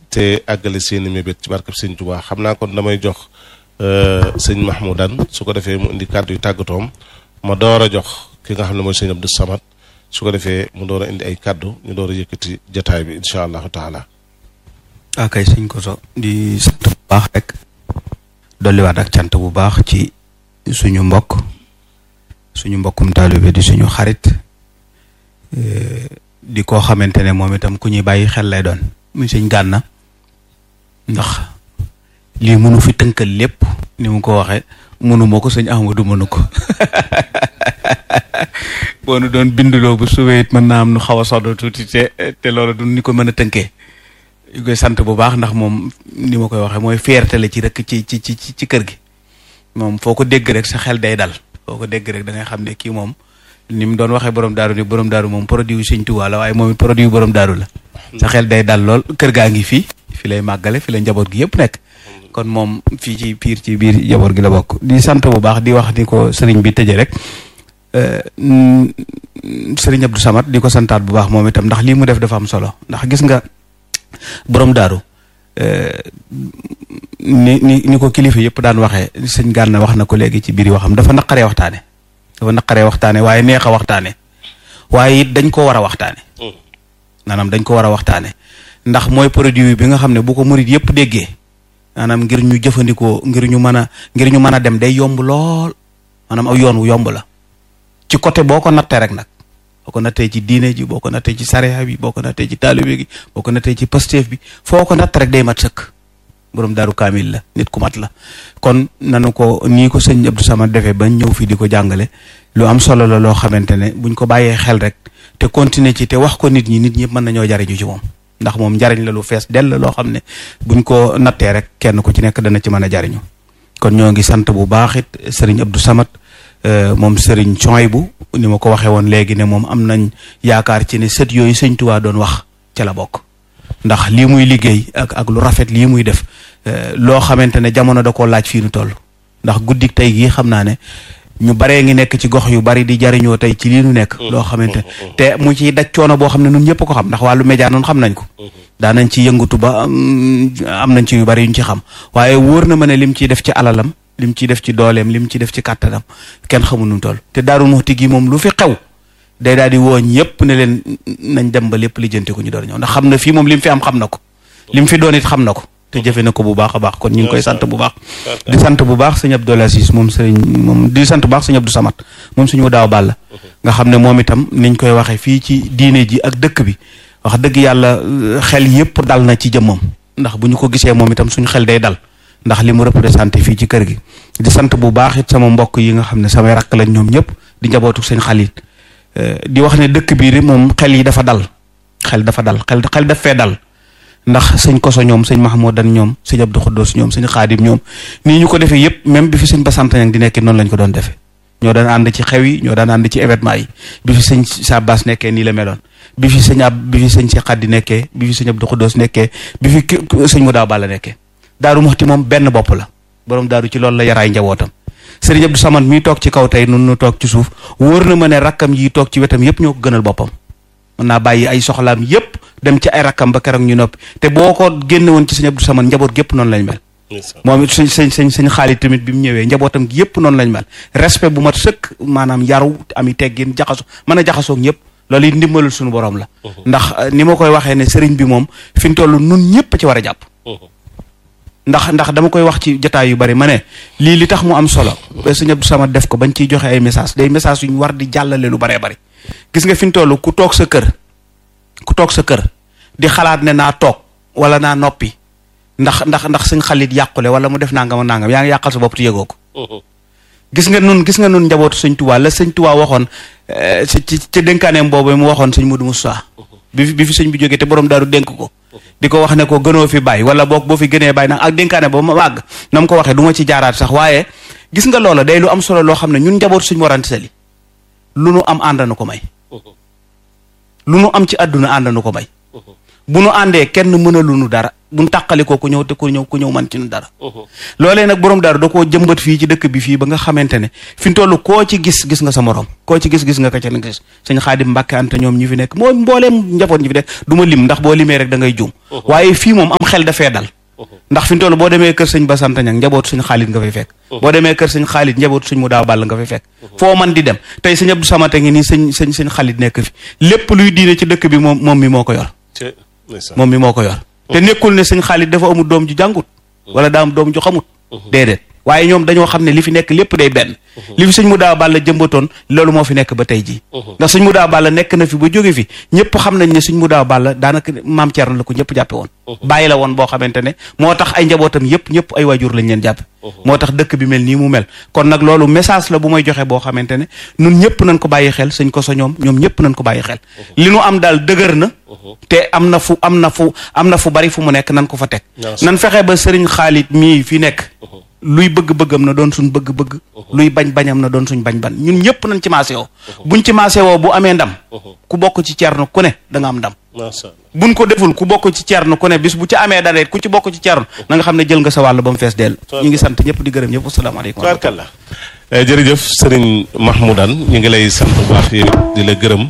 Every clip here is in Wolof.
te àggale seeni mébét ci barkab sëñ Tuubaa xam naa kon damay jox sëñ Mahmoudan su ko defee mu indi kàddu yu tàggatoom ma door a jox ki nga xam ne mooy sëñ Abdou Samad su ko defee mu door a indi ay kàddu ñu door a yëkkati jataay bi incha allahu taala. ok sëñ Koso di sant bu baax rek dolliwaat ak cant bu baax ci suñu mbokk suñu mbokkum taalibe di suñu xarit di koo xamante ne moom itam ku ñuy bàyyi xel lay doon muy sëñ Gànna ndax lii mënu fi tënkal lépp ni mu ko waxee mënu ma ko sëñ Ahmadu mënu ko boo nu doon binduloo bu suwee it mën naa am nu xaw a soddo tuuti te te loolu du ni ko mën a tënkee ñu koy sant bu baax ndax moom ni ma koy waxee mooy fierté la ci rek ci ci ci ci kër gi moom foo ko dégg rek sa xel day dal foo ko dégg rek da ngay xam ne kii moom ni mu doon waxee borom daaru ni borom daaru moom produit yu Sëñ Tuubaa la waaye moom it produit yu borom daaru la sa xel day dal lool kër gaa ngi fii fi lay màggale fi la njaboot gi yëpp nekk kon moom fii ci piir ci biir njaboot gi la bokk di sant bu baax di wax ni ko sëriñ bi tëje rek sëriñ Abdou Samad di ko santaat bu baax moom itam ndax lii mu def dafa am solo ndax gis nga borom daaru ni ni ni ko kilifa yëpp daan waxee sëñ Gànna wax na ko léegi ci biir waxam dafa naqaree waxtaane dafa naqaree waxtaane waaye neex a waxtaane waaye it dañ ko war a waxtaane maanaam dañ ko war a waxtaane ndax mooy produit bi nga xam ne bu ko murit yëpp déggee maanaam ngir ñu jëfandikoo ngir ñu mën a ngir ñu mën a dem day yomb lool maanaam aw yoon wu yomb la ci côté boo ko nattee rek nag boo ko nattee ci diine ji boo ko nattee ci sariya bi boo ko nattee ci taalibe gi boo ko nattee ci pasteef bi foo ko natt rek day mat sëkk borom daaru kaamil la nit ku mat la kon nanu ko nii ko sëñ Abdou Samad defee bañ ñëw fii di ko jàngale lu am solo la loo xamante ne buñ ko bàyyee xel rek te continuer ci te wax ko nit ñi nit ñëpp mën nañoo jariñu ci moom ndax moom njariñ la lu fees dell loo xam ne buñ ko nattee rek kenn ku ci nekk dana ci mën a jariñu kon ñoo ngi sant bu baax it sëriñ Abdou Samad moom sëriñ Coybu ni ma ko waxee woon léegi ne moom am nañ yaakaar ci ne sët yooyu sëñ Tuubaa doon wax ca la bokk ndax lii muy liggéey ak ak lu rafet lii muy def loo xamante ne jamono da koo laaj fii nu toll ndax guddik tey gii xam naa ne ñu baree ngi nekk ci gox yu bari di jariñoo tey ci lii nu nekk loo xamante te mu ciy daj coono boo xam ne nun ñëpp ko xam ndax wàllu média noonu xam nañ ko daanañ ci yëngatu ba am nañ ci yu bari yuñ ci xam waaye wóor na ma ne lim ciy def ci alalam lim ciy def ci dooleem lim ciy def ci kàttanam kenn xamul nu toll te Daaru Muxti gi moom lu fi xew day daal di woo ñëpp ne leen nañ dem ba lépp lijjanti ko ñu door ñëw ndax xam na fii moom lim fi am xam na ko lim fi doon it xam na ko te jëfe na ko bu baax a baax kon ñu ngi koy sant bu baax di sant bu baax sëñ Abdou Aziz moom sëriñ moom di sant bu baax sëñ Abdou Samad moom suñu daaw bàll nga xam ne moom itam niñ koy waxee fii ci diine ji ak dëkk bi wax dëgg yàlla xel yëpp dal na ci jëmmam ndax bu ñu ko gisee moom itam suñu xel day dal ndax li mu représenté fii ci kër gi di sant bu baax it sama mbokk yi nga xam ne samay rakk lañ ñoom ñëpp di njabootu sëñ Xalit di wax ne dëkk bii moom xel yi dafa dal xel dafa dal xel xel daf fee dal ndax sëñ Koso ñoom sëñ Mahmoudan ñoom sëñ Abdou Khoudous ñoom sëñ Xaadim ñoom nii ñu ko defee yëpp même bi fi sëñ Basanta Ñang di nekkee noonu lañ ko doon defee ñoo daan ànd ci xew yi ñoo daan ànd ci événement yi bi fi sëñ Sabas nekkee nii la meloon bi fi sëñ ab bi fi sëñ Cheikh Khady nekkee bi fi sëñ Abdou Khoudous nekkee bi fi sëñ mu daaw Balla nekkee Daaru Muxti moom benn bopp la borom daaru ci loolu la yaraay njabootam sëriñ Abdou Samad mii toog ci kaw tey nun nu toog ci suuf wóor na ma ne rakkam yi toog ci wetam yëpp ñoo ko gënal boppam mën naa bàyyi ay soxlaam yëpp dem ci ay rakkam ba keroog ñu noppi te boo ko génne woon ci sëñ Abdou Samad njaboot gépp noonu lañ mel moom it sëñ sëñ sëñ sëñ xaalit tamit bi mu ñëwee njabootam gi yëpp noonu lañ mel respect bu mat sëkk maanaam yaru ami teggin jaxaso mën a jaxasoo ñëpp loolu it ndimbalul suñu borom la ndax ni ma koy waxee ne sëriñ bi moom fi mu toll nun ñëpp ci war a jàpp ndax ndax dama koy wax ci jotaay yu bari ma ne lii li tax mu am solo sëñ Abdou Samad def ko bañ ciy joxe ay message day message yu ñu war di jàllale lu baree bari gis nga fi mu toll ku toog sa kër ku toog sa kër di xalaat ne naa toog wala naa noppi ndax ndax ndax suñ xalit yàqule wala mu def nangam nangam yaa ngi yàqal sa bopp te yëgoo ko gis nga nun gis nga nun njabootu sëñ Tuubaa la sëñ Tuubaa waxoon ci ci dénkaaneem boobu mu waxoon sëñ Modou Moussa bi fi bi fi sëñ bi jógee te borom daaru dénk ko di ko wax ne ko gënoo fi bàyyi wala boog boo fi gënee bàyyi nag ak dénkaane ba ma màgg na mu ko waxee du ma ci jaaraat sax waaye gis nga loola day lu am solo loo xam ne ñun njabootu suñ warante sali lu nu am ànd nu ko may lu nu am ci àdduna ànd nu ko may bu nu àndee kenn mën a lu nu dara buñ tàqalikoo ku ñëw te ku ñëw ku ñëw man ci nu dara loolee nag borom daaru da koo jëmbat fii ci dëkk bi fii ba nga xamante ne fi mu toll koo ci gis gis nga sa morom koo ci gis gis nga ko ca na gis sëñ Xaadim Mbàkke Anta ñoom ñi fi nekk moo mbooleem njaboot ñi fi nekk du ma lim ndax boo limee rek da ngay juum waaye fii moom am xel dafee dal ndax fi mu toll boo demee kër sëñ Basanta ñang njaboot suñ xaalit nga fay fekk boo demee kër sëñ xaalit njaboot suñ mu daaw bàll nga fay fekk foo man di dem tey sëñ Abdou Samate ngi nii sëñ sëñ sëñ xaalit nekk fi lépp luy diine ci dëkk bi moom moom mi moo ko yor moom mi moo ko yor te nekkul ne sëñ xaalit dafa amul doom ju jàngut wala daa am doom ju xamut déedéet waaye ñoom dañoo xam ne li fi nekk lépp day benn li fi sëñ mu daaw bàll jëmbatoon loolu moo fi nekk ba tey jii ndax sëñ mu daaw bàll nekk na fi ba jóge fi ñëpp xam nañ ne sëñ mu daaw bàll daanaka maam Thierno la ko ñëpp jàppe woon bàyyi la woon boo xamante ne moo tax ay njabootam yëpp ñëpp ay waajur lañ leen jàppe moo tax dëkk bi mel nii mu mel kon nag loolu message la bu may joxe boo xamante ne nun ñëpp nañ ko bàyyi xel sëñ ko sa ñoom ñoom ñëpp nañ ko bàyyi xel li nu am daal dëgër na te am na fu am na fu am na fu bari fu mu nekk nan ko fa teg nan fexe ba sëriñ xaalit mii fi nekk luy bëgg-bëggam na doon suñ bëgg-bëgg luy bañ-bañam na doon suñ bañ-bañ ñun ñëpp nañ ci maase woo buñ ci maase woo bu amee ndam ku bokk ci cerno ku ne da nga am ndam buñ ko deful ku bokk ci cerno ku ne bis bu ci amee dara ku ci bokk ci cerno na nga xam ne jël nga sa wàll ba mu fees dell ñu ngi sant ñëpp di gërëm ñëpp asalaamaaleykum tubaarkalla jërëjëf sëriñ Mahmoudan ñu ngi lay sant bu baax yow di la gërëm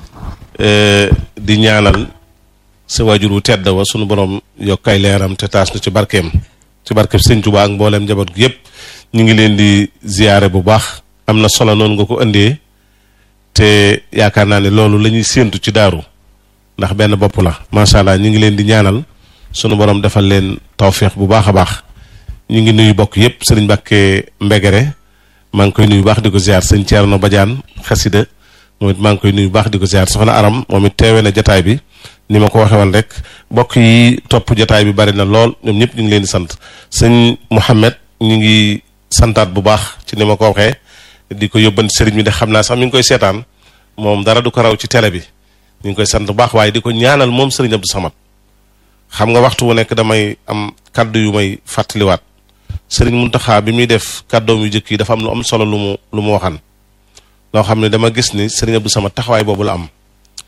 di ñaanal sa waajur wu tedd wa sunu borom yokk ay leeram te taas na ci barkeem ci barkeb sëñ Tuubaa ak mbooleem njaboot gi yëpp ñu ngi leen di ziyaare bu baax am na solo noonu nga ko indee te yaakaar naa ne loolu la ñuy séentu ci daaru ndax benn bopp la macha allah ñu ngi leen di ñaanal sunu borom defal leen tawféex bu baax a baax ñu ngi nuyu bokk yëpp sëriñ Mbàkke Mbegere maa ngi koy nuyu baax di ko ziar sëñ Thierno Badiane xasida moom it maa ngi koy nuyu baax di ko ziar soxna Aram moom it teewee na jataay bi ni ma ko waxee woon rek mbokk yi topp jataay bi bari na lool ñoom ñëpp ñu ngi leen di sant sëñ Mouhamed ñu ngi santaat bu baax ci ni ma ko waxee di ko yóbbanti sëriñ bi de xam naa sax mi ngi koy seetaan moom dara du ko raw ci télé bi ñu ngi koy sant bu baax waaye di ko ñaanal moom sëriñ Abdou Samad xam nga waxtu wu nekk damay am kaddu yu may fàttaliwaat sëriñ Muntaxa bi muy def kàddoom yu jëkk yi dafa am lu am solo lu mu lu mu waxan loo xam ne dama gis ni sëriñ Abdou Samad taxawaay boobu la am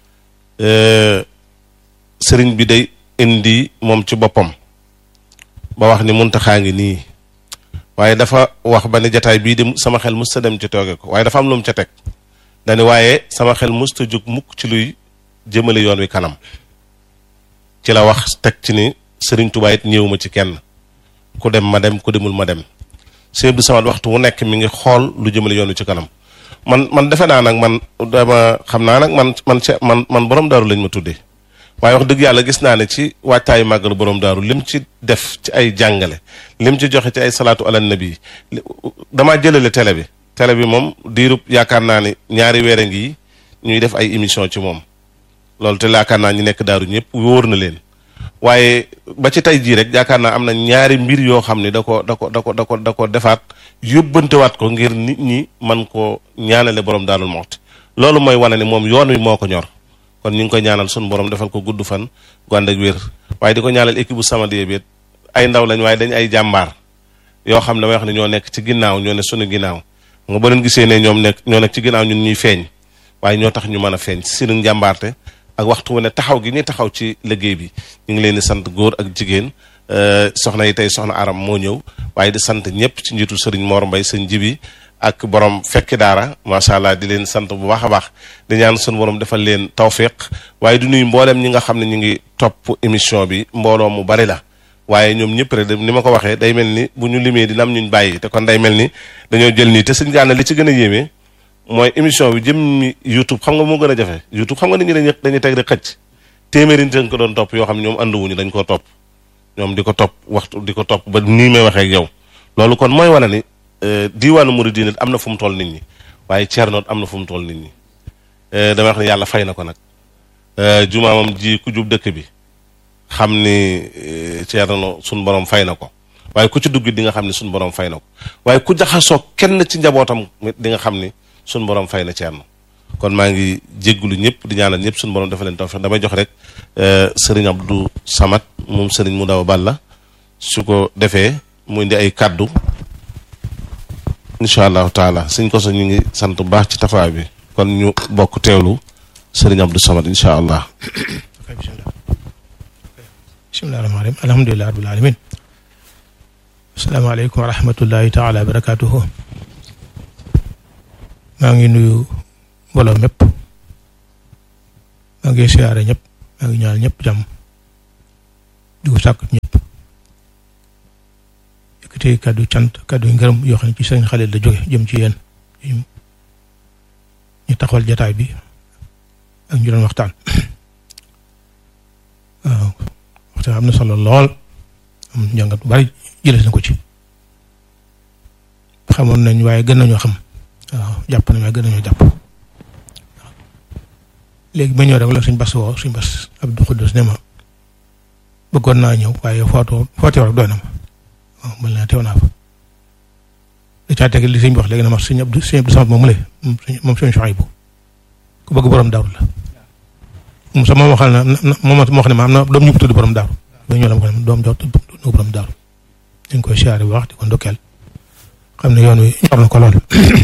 sëriñ bi day indi moom ci boppam ba wax ni Muntaxaa ngi nii waaye dafa wax ba ne jataay bii de sama xel musta dem ci tooge ko waaye dafa am lu mu ca teg dani waaye sama xel musta jóg mukk ci luy jëmale yoon wi kanam ci la wax teg ci ni sëriñ Tuubaa it ñëwuma ci kenn ku dem ma dem ku demul ma dem sëriñ Abdou Samad waxtu wu nekk mi ngi xool lu jëmale yoon wi ci kanam man man defe naa nag man dama xam naa nag man man man man borom daaru lañ ma tuddee waaye wax dëgg yàlla gis naa ne ci waajtaayu màggalu borom daaru lim ci def ci ay jàngale lim ci joxe ci ay salaatu ala nabi damaa jëlale télé bi télé bi moom diirub yaakaar naa ne ñaari weer a ngi ñuy def ay émission ci moom loolu te yaakaar naa ñu nekk daaru ñëpp wóor na leen waaye ba ci tey jii rek yaakaar naa am na ñaari mbir yoo xam ne da ko da ko da ko da ko da ko defaat yóbbantewaat ko ngir nit ñi man koo ñaanale borom daarul moxti loolu mooy wane ne moom yoon wi moo ko ñor kon ñu ngi koy ñaanal sunu borom defal ko gudd fan gu ànd ak wér waaye di ko ñaanal équipe bu Samadiyya bi ay ndaw lañ waaye dañ ay jàmbaar yoo xam ne damay wax ne ñoo nekk ci ginnaaw ñoo ne sunu ginnaaw nga ba leen gisee ne ñoom nekk ñoo nekk ci ginnaaw ñun ñuy feeñ waaye ñoo tax ñu mën a feeñ si sunu njàmbaarte ak waxtu wu ne taxaw gi ñuy taxaw ci liggéey bi ñu ngi leen di sant góor ak jigéen soxna yi tey soxna aram moo ñëw waaye di sant ñëpp ci njiitu sëriñ Mor Mbay sëñ Jibi ak borom fekki daara macha allah di leen sant bu baax a baax di ñaan sunu borom defal leen tawfiq waaye du nuyu mboolem ñi nga xam ne ñu ngi topp émission bi mbooloo mu bari la waaye ñoom ñëpp rek ni ma ko waxee day mel ni bu ñu limee dina am ñuñ bàyyi te kon day mel ni dañoo jël nii te sëñ Gana li ci gën a yéeme mooy émission bi jëm YouTube xam nga moo gën a jafe YouTube xam nga nit ñi dañuy dañuy teg rek xëcc téeméeri nit dañ ko doon topp yoo xam ne ñoom ànduwuñu dañ koo topp ñoom di ko topp waxtu di ko topp ba nii may waxee ak yow loolu kon mooy wane ni diiwaanu Muridina am na fu mu toll nit ñi waaye Thierno am na fu mu toll nit ñi dama wax ne yàlla fay na ko nag jumaamam ji ku jub dëkk bi xam ni Thierno suñ borom fay na ko waaye ku ci dugg di nga xam ni suñ borom fay na ko waaye ku jaxasoo kenn ci njabootam di nga xam ni suñ borom fay na Thierno kon maa ngi jéggulu ñëpp di ñaanal ñëpp suñ borom dafa leen tawfiq damay jox rek sëriñ Abdou Samad moom sëriñ mu daw Balla su ko defee mu indi ay kàddu incha allahu taala suñ ko so ñu ngi sant bu baax ci taxawaay bi kon ñu bokk teewlu sëriñ Abdou Samad incha allah bismillahi rahmaani rahim alhamdulilah rabbil alamin asalaamaaleykum wa rahmatullahi taala wa barakatuhu maa ngi nuyu mbooloo mépp maa ngi siyaare ñëpp maa ngi ñaan ñëpp jàmm di ko sàkk ñëpp yëkkati kàddu cant kàddu ngërëm yoo xam ne ci sëriñ Xalil la jóge jëm ci yéen ñu taxawal jataay bi ak ñu doon waxtaan waaw waxtaan am na solo lool am njàngat bu bari jëlee na ko ci xamoon nañ waaye gën nañoo xam waaw jàpp nañ waaye gën nañoo jàpp waaw léegi ba ñëw rek la suñ bas woo suñ bas Abdou Khoudous ne ma bëggoon naa ñëw waaye footoo footoo rek doy na ma waaw mën naa teew naa fa da caa teg li sëñ bi wax léegi na ma suñ Abdou suñ Abdou Samad moom mu lay moom suñu Chouaïbou ku bëgg borom daaru la moom sax moom waxal na moom moo wax ne ma am na doom ñu ko tudd borom daaru ba ñëw la ma ko ne doom jox tudd borom daaru ñu ngi koy siyaare bu wax di ko ndokkeel xam ne yoon wi ñor na ko lool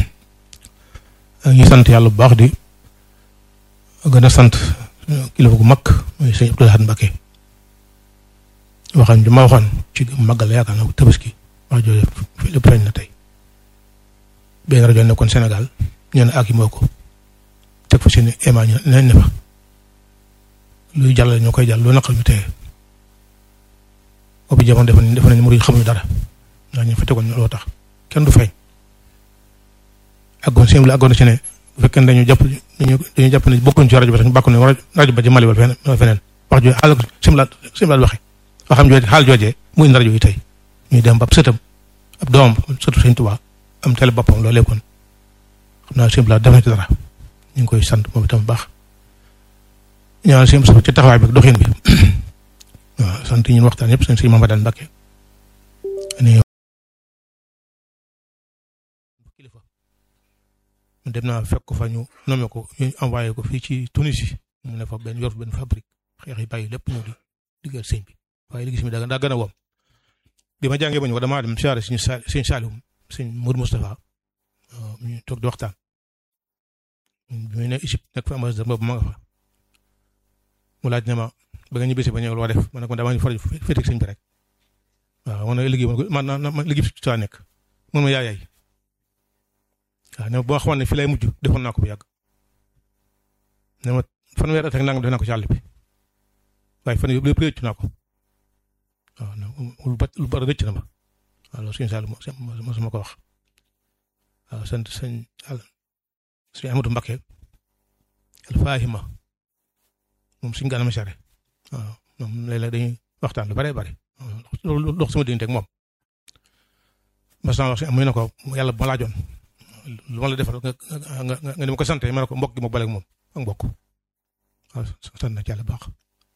ñu sant yàlla bu baax di gën a sant kilifa gu mag muy sëñ Abdou Lahad Mbacké waxam ji ma waxoon ci màggal yaakaar naa ko tabaski wax jooju lépp feeñ na tey benn rajo nekkoon Sénégal ñu ne ak yi moo ko teg fa seen éma ñu ne ne fa luy jàllale ñoo koy jàll lu naqal ñu teye boobu jamono defe nañ defe nañ murid xamuñu dara ndax ñu fa tegoon loo tax kenn du feeñ àggoon seen la àggoon ci ne bu fekkee ne dañu jàpp dañu dañu jàpp ne bokkuñ ci rajo bi sax ñu bàkku ne rajo ba ci Mali wala feneen wax jooju xaal simlaat simlaat waxe waxam jooju xaal joojee muy indi rajo yi tey ñuy dem ba ab sëtam ab doomam sëtu Sëñ Tuubaa am télé boppam loolu lépp kon xam naa simlaat def na ci dara ñu ngi koy sant moom itam bu baax ñaanal seen ci taxawaay bi ak doxin bi waaw sant ñun waxtaan yëpp seen sëñ Mamadou Mbacké kilifa dem naa fekk ko fa ñu nommé ko ñu envoyé ko fii ci Tunisie mu ne fa benn yor benn fabrique xeex yi bàyyi lépp ñëw di diggal sëñ bi waaye liggéey bi daa daa gën a wom bi ma jàngee ba ñu damaa dem siyaare suñu sa sëñ Saliou sëñ Mour Moustapha ñu toog di waxtaan bi muy ne Égypte nekk fa ambassadeur boobu ma nga fa mu laaj ne ma ba nga ñibbisi ba ñëw loo def ma ne ko damaa ñu faral féete ak sëñ bi rek waaw man liggéey man man man liggéey bi ci nekk mun ma yaay yaay waaw ne ma boo xamoon ne fii lay mujj defoon naa ko bu yàgg ne ma fanweeri at ak nangam def naa ko ci àll bi waaye fan yii lépp rëcc naa ko waaw lu ba lu bari rëcc na ma waaw loolu suñu saal mo sama ko wax waaw sant sëñ sëñ Amadou Mbacké al Fahima moom suñu gànnaaw sare waaw moom léeg-léeg dañuy waxtaan lu bare bare loolu dox sama diggante ak moom mas naa wax si muy na ko yàlla bu ma laajoon lu ma la defal nga nga nga nga ni ma ko sante ma ne ko mbokk gi ma baleeg moom ak mbokk waaw sant na ci yàlla baax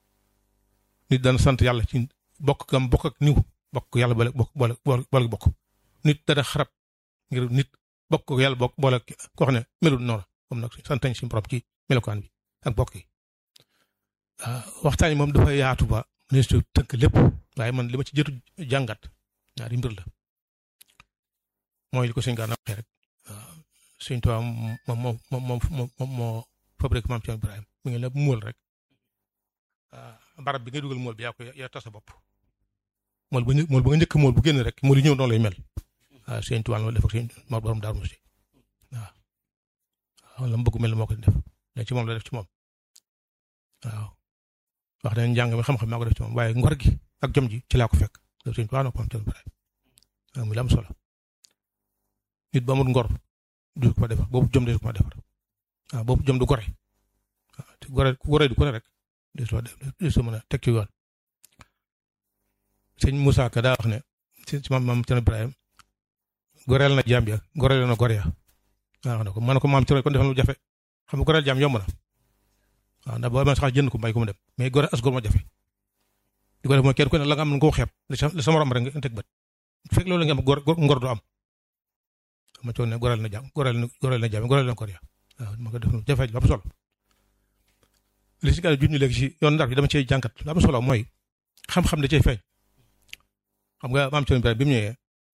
nit dana sant yàlla ci bokk gam bokk ak niw bokk yàlla boole bokk boole boole bokk nit dana xarab ngir nit bokk ko yàlla bokk boole ko wax ne melul noonu moom nag sant nañ suñu borom ci melokaan bi ak bokk yi waxtaan yi moom dafa yaatu ba ministre tënk lépp waaye man li ma ci jëtu jàngat ñaari mbir la mooy li ko sëñ Gana waxee rek sëñ Tuubaa moom moom moom moom moo fabrique maam Cheikh Ibrahima mi ngi la muul rek barab bi ngay dugal mool bi yaa ko yaa tas sa bopp mool bu mool bu nga njëkk mool bu génn rek mool yi ñëw noonu lay mel waaw sëñ Tuubaa loolu def ak sëñ Mor borom Daaru Musti waaw waaw la mu bëgg mel moo ko def léegi ci moom la def ci moom waaw wax nañ njàng mi xam-xam maa ko def ci moom waaye ngor gi ak jom ji ci laa ko fekk loolu sëñ Tuubaa na ko am Cheikh Ibrahima waaw muy la am solo nit ba amul ngor du ko defar boobu jom de ko defar waaw boobu jom du gore waaw te gore ku gore du ko ne rek des loo des mën a teg ci yoon sëñ Moussa Ka daa wax ne ci maam maam Cerno Ibrahima goreel na jaam ya goreel na gore ya waaw na ko man ko maam Cerno kon defal lu jafe xam nga goreel jaam yomb na waaw ndax boo ma sax jënd ko mbay ko mu dem mais gore as gor ma jafe di ko def mooy kenn ku ne la nga am nga ko xeeb li sama morom rek nga teg bët fekk loolu nga am gor ngor du am ma coon ne goreel na jaam goreel na goreel na jaam goreel na gore ya waaw ma ko def lu jafe lu am solo li si gàll junñu léegi si yoon ndar bi dama cee jànkat lu am solo mooy xam-xam da cee feeñ xam nga maam Cerno Ibrahima bi mu ñëwee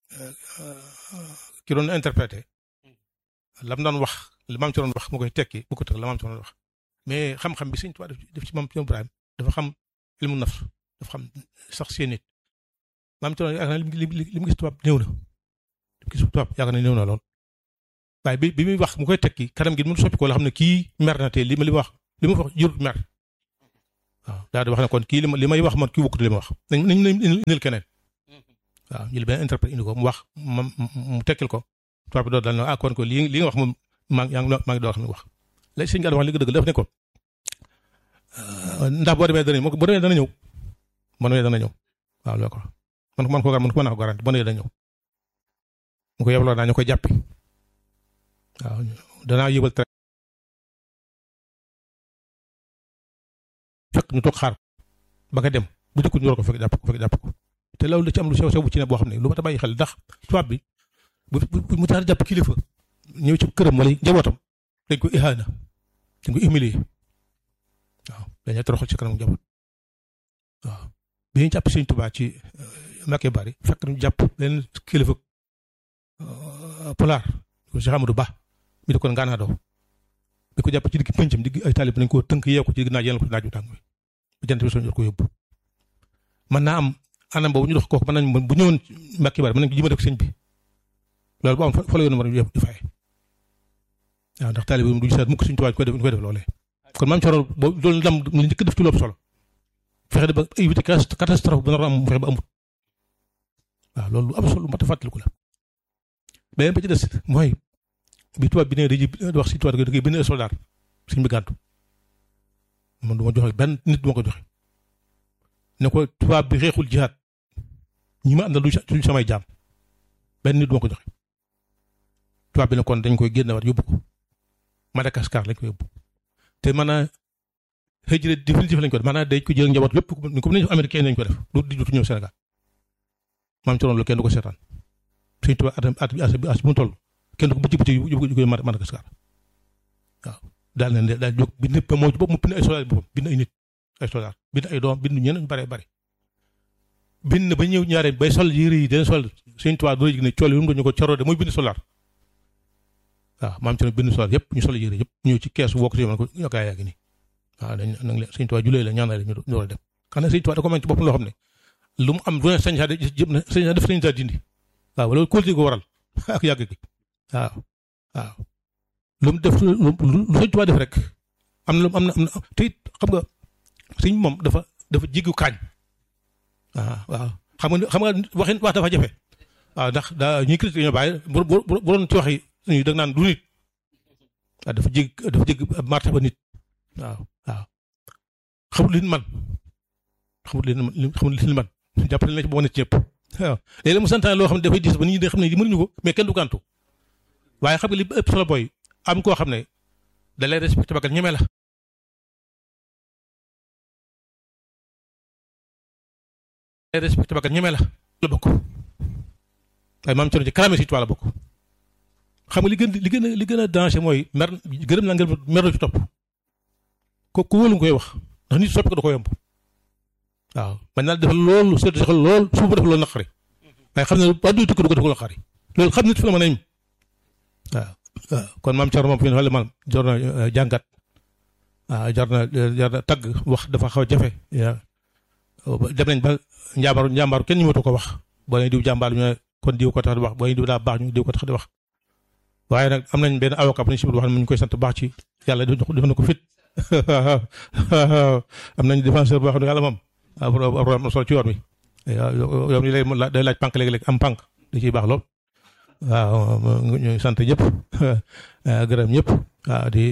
ki doon interprété lam doon wax li maam Cerno wax mu koy tekki bu ko tëg la maam Cerno wax mais xam-xam bi Sëñ Tuubaa def ci maam Cerno Ibrahima dafa xam ilmu nafs dafa xam sax seen nit maam ci yaakaar naa li li mu gis tubaab néew na li mu gis tubaab yaakaar naa néew na lool waaye bi bi muy wax mu koy tekki kanam gi mu soppi ko la xam ne kii mer na te li ma li ma wax li ma wax jurut mer waaw daal di wax ne kon kii li ma li may wax man kii wukkut li ma wax nañ nañ nañ indil keneen waaw ñu benn interprète indi ko mu wax ma mu tekkil ko tubaab bi doon daal ne ah kon ko li li nga wax moom maa ngi maa ngi doon xam ne wax léegi sëñ Gallé wax li nga dëgg dafa ne ko ndax boo demee dana ñëw boo demee dana ñëw boo demee dana ñëw waaw loolu ko man man ko man ko mën naa ko garanti boo demee dana ñëw mu ko yebaloo naa ñu koy jàppi waaw danaa yëbal traite fekk ñu toog xaar ba nga dem bu dëkkul ñu war ko fekk jàpp ko fekk jàpp ko te loolu da ci am lu sew sew bu ci ne boo xam ne lu ma ta bàyyi xel ndax tubaab bi bu bu mu tax jàpp kilifa ñëw ci këram wala njabootam dañ ko ihaana dañ ko humilier waaw dañuy toroxal ci kanam njaboot waaw bi ñu jàpp Sëñ Tuubaa ci Mbacké Bari fekk ñu jàpp benn kilifa pulaar ko Cheikh Amadou Ba mi di ko ngaanaadoo bi ko jàpp ci digg pëncam digg ay taalib nañ ko tënk yeew ko ci digg naaj yéen ko ci naaj bu tàng bi bu jant bi soo ko yóbbu mën naa am anam boobu ñu dox kooku mën nañ bu ñëwoon Mbacké Bari mën nañ ko jëmale ko sëñ bi loolu bu am fa la yoon war a di fay waaw ndax taalib yi du seet mukk Sëñ Tuubaa ñu koy def ñu koy def loolee kon maam Thierno boobu loolu ndam mu njëkk def ci loolu solo fexe ba éviter catastrophe bu nar a am mu fexe ba amut waaw loolu lu am solo lu mat a fàttaliku la beneen ba ci des mooy bi tubaab bi ne dañuy wax si tubaab da ngay bind soldat suñ bi gàntu man du ma joxe benn nit du ma ko joxe ne ko tubaab bi xeexul jihaat ñi ma àndal du samay jaam benn nit du ma ko joxe tubaab bi ne kon dañ koy génne waat yóbbu ko Madagascar lañ ko yóbbu te maanaam hijra définitif lañ ko def maanaam dañ ko jël njaboot lépp ni ko nañu américain lañ ko def du di dutu ñëw Sénégal maam ci loolu kenn du ko seetaan suñu tubaab at at bi as bi as bu mu toll kenn du ko bëcc bëcc yóbbu ko Madagascar waaw daal na daal jóg bind ba moo ci bopp mu bind ay soldat boppam bind ay nit ay soldat bind ay doom bind ñeneen bare bare bind ba ñëw ñaare bay sol yére yi dana sol suñu tubaab doo yëg ne cool yi mu ñu ko coroo de mooy bind soldat waaw maam ci bind soldat yëpp ñu sol yére yëpp ñëw ci kees wokk si man ko ñoo gaa yaa ngi nii waaw dañ nag la sëñ Tuubaa julee la ñaanal ñu door a dem xam ne sëñ Tuubaa da ko mën ci boppam loo xam ne lu mu am du ne sañ saa jëm na sañ saa def sañ saa dindi waaw loolu kóolute ko waral ak yàgg gi waaw waaw lu mu def lu lu sëñ Tuubaa def rek am na lu am na am na te it xam nga sëñ moom dafa dafa jiggu kaañ waaw waaw xam nga xam nga waxin wax dafa jafe waaw ndax daa ñuy critiqué ñoo bàyyi bu bu bu doon ci wax yi suñu da naan du nit waaw dafa jég dafa jég martaba nit waaw waaw xamut li man xamut li xamut li man jàppale na ci boo nit ñëpp waaw léeg-léeg mu santaane loo xam ne dafay diis ba nit ñi xam ne mënuñu ko mais kenn du gàntu waaye xam nga li ëpp solo booy am koo xam ne da lay respecté ba ñeme la. da lay respecté ba ñeme la la bokk waaye maam Thierno ci kalaame si la bokk xam nga li gën li gën a li gën a danger mooy mer gërëm naa ngeen mer ci topp. ko ku wóolu nga koy wax ndax nit soppi ko da ko yomb waaw man naa defal loolu seetlu si xel lool suuf ba def loolu naqari waaye xam ne ba du tukki du ko def naqari loolu xam nit fi la mën a yem waaw waaw kon maam Thierno moom fi ne man jar na jàngat waaw jar na jar na tagg wax dafa xaw a jafe dem nañ ba njàmbaaru njàmbaaru kenn ñu mënatu ko wax boo nee diw jàmbaar ñu ne kon diw ko tax di wax boo nee diw daa baax ñu diw ko tax di wax waaye nag am nañ benn avocat bu ñu si wax ne mu ñu koy sant baax ci yàlla def na ko fit am nañu défenseur boo xam ne yàlla moom am na solo ci yoon wi yoon wi lay day laaj pànk léegi-léeg am pànk di ciy baax lool waaw ñu sant ñëpp gërëm ñëpp waaw di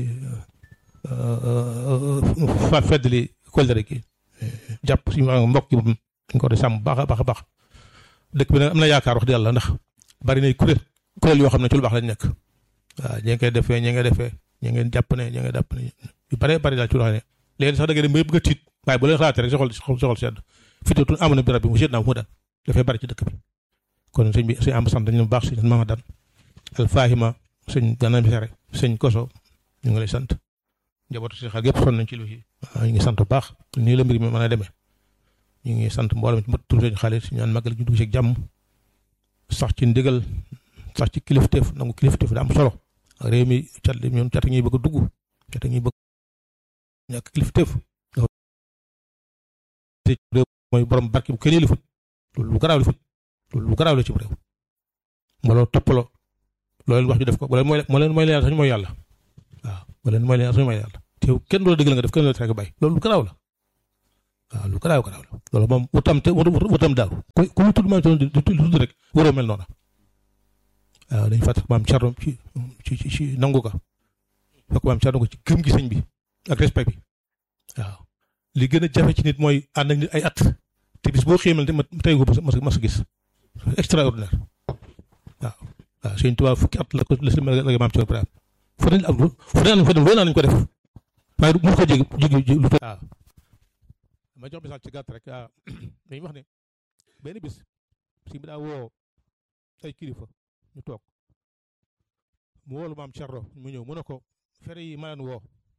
fa feddali kóllëre gi jàpp suñu mbokk yi moom dañ ko di sàmm baax a baax a baax dëkk bi nag am na yaakaar wax dëgg yàlla ndax bari nay kuréel kuréel yoo xam ne ci lu baax lañ nekk waaw ñi ngi koy defee ñi ngi defee ñi ngeen jàpp ne ñi ngi jàpp ne yu bare bari daal ci loo xam ne léegi sax da ngay dem ba bëgg a tiit waaye bu leen xalaatee rek soxol soxol sedd fitatun amoon na bi rabbi mu seet naa mu daan dafay bari ci dëkk bi kon sëñ bi sëñ am sant ñu baax sëñ Mama Dan al Fahima sëñ Gana Mesere sëñ Koso ñu ngi lay sant njabootu si xel yëpp sonn nañ ci lu waaw ñu ngi sant bu baax nii la mbir mi mën a demee ñu ngi sant mboolem ci mbët tur sëñ xaalis ñaan màggal ñu dugg ci jàmm sax ci ndigal sax ci kilifteef nangu kilifteef da am solo réew mi cat li ñoom cat ñuy bëgg a dugg cat ñuy bëgg ñàkk kilifteef mooy borom barke bu kenn yëlifut loolu lu garaaw la fut loolu lu garaaw la ci réew ma loolu toppaloo loolu wax ju def ko wala mooy moo leen mooy leen sax mooy yàlla waaw wala mooy leen sax mooy yàlla te kenn du la dëggal nga def kenn du la tere bàyyi loolu lu garaaw la waaw lu garaaw garaaw la loolu moom wutam te wutam daaw ku ku mu tudd maam Cerno di tudd rek waroo mel noonu waaw dañu fàttali maam Cerno ci ci ci ci nangu ka fekk maam Cerno ko ci gëm gi sëñ bi ak respect bi waaw li gën a jafe ci nit mooy ànd ak nit ay at te bis boo xéemal te ma tey ko mas mas gis extraordinaire waaw waaw sëñ Tuubaa fukki at la ko la si la maam Cerno Ibrahima fu ne am fu ne am fa dem loolu nañu ko def waaye mu ko jéggi jéggi lu waaw ma jox misaal ci gàtt rek ah dañuy wax ne benn bis si bi daa woo ay kilifa ñu toog mu woolu maam Cerno mu ñëw mu ne ko fere yi ma leen woo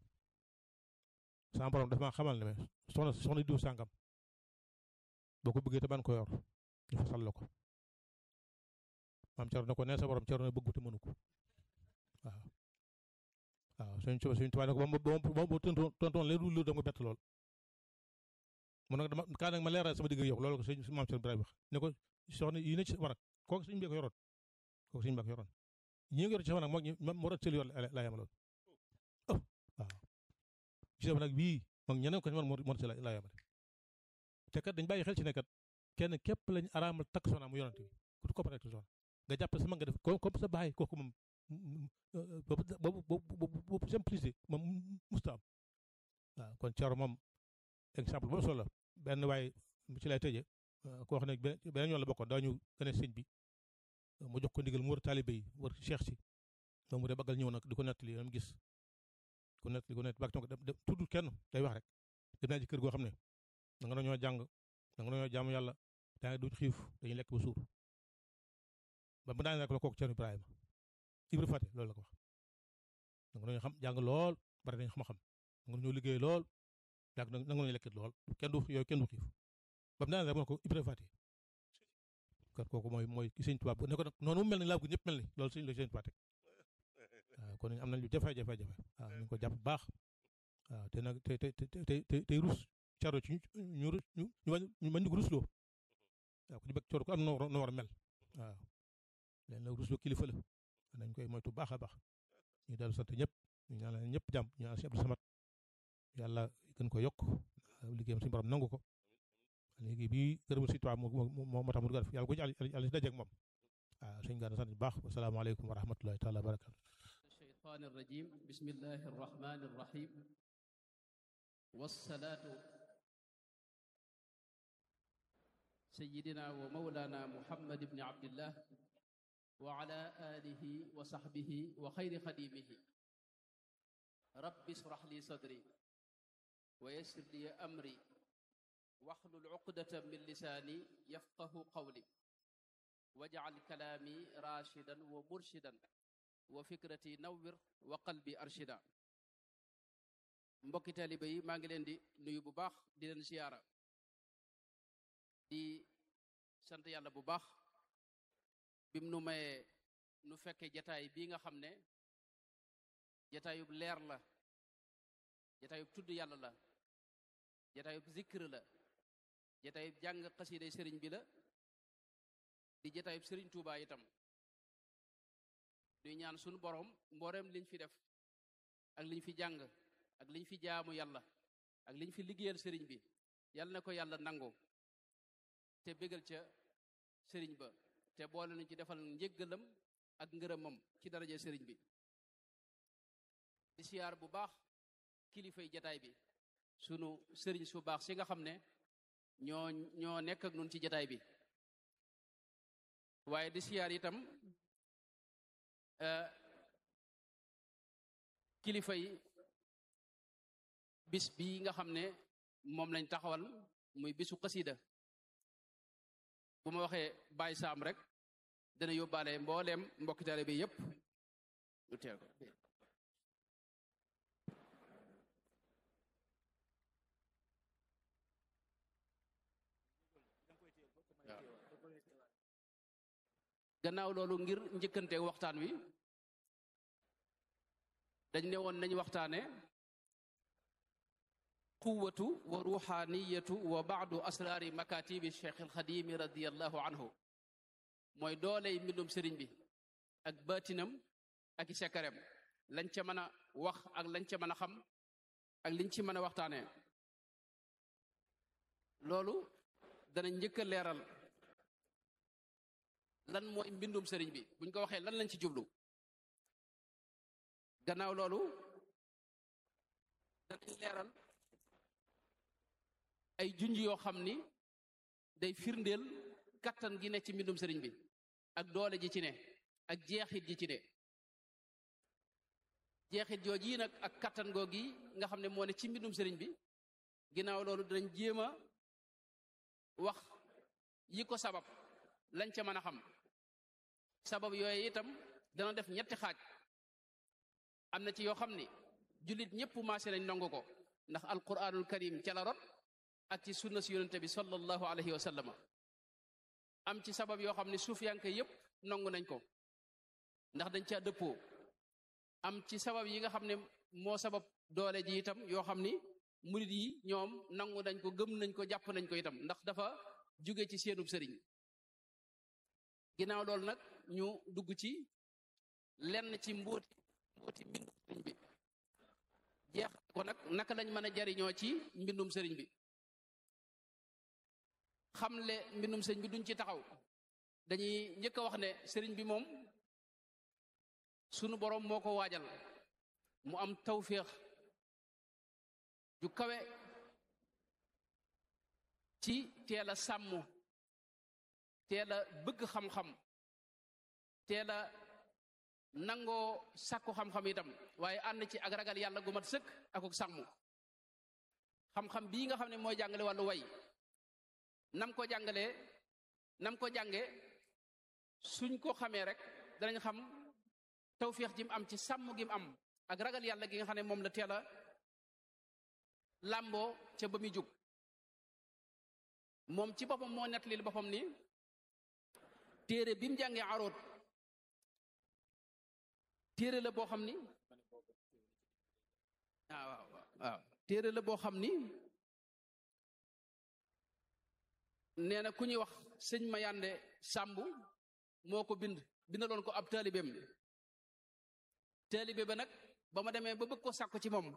sama borom dafa ma xamal ne soxna soxna diw sàngam boo ko bëggee te ban ko yor ñu fasal la ko maam Cerno ne ko nee sa borom Cerno bëggu te mënu ko waaw waaw suñ suñ tubaab ne ko ba mu ba mu tontoon leen lu dama bett lool mu ne dama kaa nag ma leeral sama digg yow loolu ko sëñ maam Cerno Ibrahima wax ne ko soxna yi ne ci war a kooku suñu mbéy ko yoroon kooku suñu mbéy ko yoroon ñi nga yor ci sama nag moo ñu moo doon sëli yor laa yamaloon oh waaw ci sama nag bii moom ñeneen ko moo moo ci laa yamale te kat dañ bàyyi xel ci ne kat kenn képp lañ araamal takk soxna mu yonante bi ku ko takk soxna nga jàpp sama nga def comme sa baay kooku moom boobu boobu boobu simplicité moom musta am waaw kon Cerno moom exemple boobu solo la benn waaye ci lay tëjee koo xam ne beneen yoon la bokkoon daañu gën a sëñ bi mu jox ko ndigal mu wër taalibe yi wër cheikh si moom mu de baggal ñëw nag di ko nettali yam gis ko nettali ko nettali bak tonko dem tuddul kenn day wax rek dem naa ci kër goo xam ne da nga dañoo jàng da nga dañoo jaamu yàlla daa ngi duñ xiif dañuy lekk ba suur ba mu daan rek la kooku Cerno Ibrahima Ibra Fate loolu la ko wax da nga dañoo xam jàng lool bari nañ xam-xam da nga dañoo liggéey lool yàgg na nga dañoo lekk lool kenn du yooyu kenn du xiif ba mu daan rek mu ko Ibra Fate kon kooku mooy mooy ki sëñ Tuubaa ne ko nag noonu mu mel ni laa ko ñëpp mel ni loolu sëñ la sëñ Tuubaa teg waaw kon am nañ lu jafe-jafe jafe waaw ñu ko jàpp baax waaw te nag te te te te tey rus caro ci ñu rus ñu ñu mën ñu ko rusloo waaw ku ci bëgg coro ko am na war a mel waaw leen nag rusloo kilifa la nañ koy moytu baax a baax ñu dellu sant ñëpp ñu ñaanal ñëpp jàmm ñu ñaanal si Abdou Samad yàlla gën ko yokk liggéeyam suñu borom nangu ko léegi bii gërëmu si tubaab moo moo moo tax mu def yàlla ko ci yàlla si dajeeg moom waaw sëñ Gana sant bu baax wasalaamaaleykum wa rahmatullahi taala wa barakatu الشيطان الرجيم بسم الله الرحمن الرحيم والصلاة سيدنا ومولانا محمد بن عبد الله وعلى آله وصحبه وخير خديمه رب اشرح لي صدري ويسر لي أمري واحلل عقدة من لساني يفقه قولي واجعل كلامي راشدا ومرشدا وفكرتي نور وقلبي أرشدا mbokki taalibe yi maa ngi leen di nuyu bu baax di leen siyaara di sant yàlla bu baax bim nu mayee nu fekke jataay bii nga xam ne jataayub leer la jataayub tudd yàlla la jataayub zikr la jataayub jàng xasiiday sëriñ bi la di jataayub sëriñ Tuubaa itam ñuy ñaan sunu borom mbooreem liñ fi def ak liñ fi jàng ak liñ fi jaamu yàlla ak liñ fi liggéeyal sëriñ bi yàlla na ko yàlla nangu te bégal ca sëriñ ba te boole nañ ci defal njëggalam ak ngërëmam ci daraje sëriñ bi di siyaar bu baax kilifay jataay bi sunu sëriñ su baax si nga xam ne ñoo ñoo nekk ak nun ci jataay bi waaye di siyaar itam kilifa yi bis bi nga xam ne moom lañ taxawal muy bisu xasida bu ma waxee Baye Sam rek dana yóbbaale mbooleem mbokki taalibe bi yépp lu teel ko gannaaw loolu ngir njëkkante waxtaan wi dañ ne woon nañ waxtaane quwatu wa ruuxaaniyatu wa baadu asraari makatibi cheikh alxadimi radiallahu anhu mooy dooley mbindum sëriñ bi ak baatinam ak i sekkarem lañ ca mën a wax ak lañ ca mën a xam ak liñ ci mën a waxtaanee loolu dana njëkk a leeral lan mooy mbindum sëriñ bi buñ ko waxee lan lañ ci jublu gannaaw loolu danañ leeral ay junj yoo xam ni day firndeel kattan gi ne ci mbindum sëriñ bi ak doole ji ci ne ak jeexit ji ci ne jeexit jooju yi nag ak kattan googi nga xam ne moo ne ci mbindum sëriñ bi ginnaaw loolu danañ jéem a wax yi ko sabab lañ ca mën a xam sabab yooyu itam dana def ñetti xaaj am na ci yoo xam ni jullit ñëpp maase nañ nangu ko ndax alquranul karim ca la rot ak ci sunna si yonente bi sallallahu alayhi wa sallama am ci sabab yoo xam ne suufiyanke yépp nangu nañ ko ndax dañ caa dëppoo am ci sabab yi nga xam ne moo sabab doole ji itam yoo xam ni murid yi ñoom nangu nañ ko gëm nañ ko jàpp nañ ko itam ndax dafa jóge ci seenub sëriñ ginnaaw loolu nag ñu dugg ci lenn ci mbóoti mbóoti mbindum sëriñ bi jeex ko nag naka lañ mën a jariñoo ci mbindum sëriñ bi xamle mbindum sëriñ bi duñ ci taxaw dañuy njëkk a wax ne sëriñ bi moom sunu boroom moo ko waajal mu am tawféex ju kawe ci teel a sàmm teel a bëgg xam-xam teel a nangoo sàkku xam-xam itam waaye ànd ci ak ragal yàlla gu mat sëkk ak ak sàmm xam-xam bii nga xam ne mooy jàngale wàllu way nam ko jàngalee nam ko jànge suñ ko xamee rek danañ xam tawféex ji mu am ci sàmm gi mu am ak ragal yàlla gi nga xam ne moom la teel a làmboo ca ba muy jóg moom ci boppam moo nettalil boppam ni téere bi mu jàngee aroot téere la boo xam ni ah waaw waaw téere la boo xam ni nee na ku ñuy wax sëñ Mayande Sàmb moo ko bind bindaloon ko ab taalibeem taalibe ba nag ba ma demee ba bëgg ko sàkku ci moom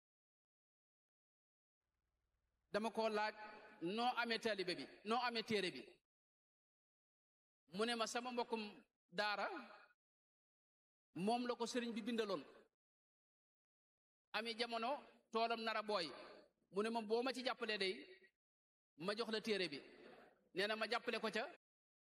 dama ko laaj noo amee taalibe bi noo amee téere bi mu ne ma sama mbokkum daara moom la ko sëriñ bi bindaloon ami jamono toolam nara booy mu ne ma boo ma ci jàppalee day ma jox la téere bi nee na ma jàppale ko ca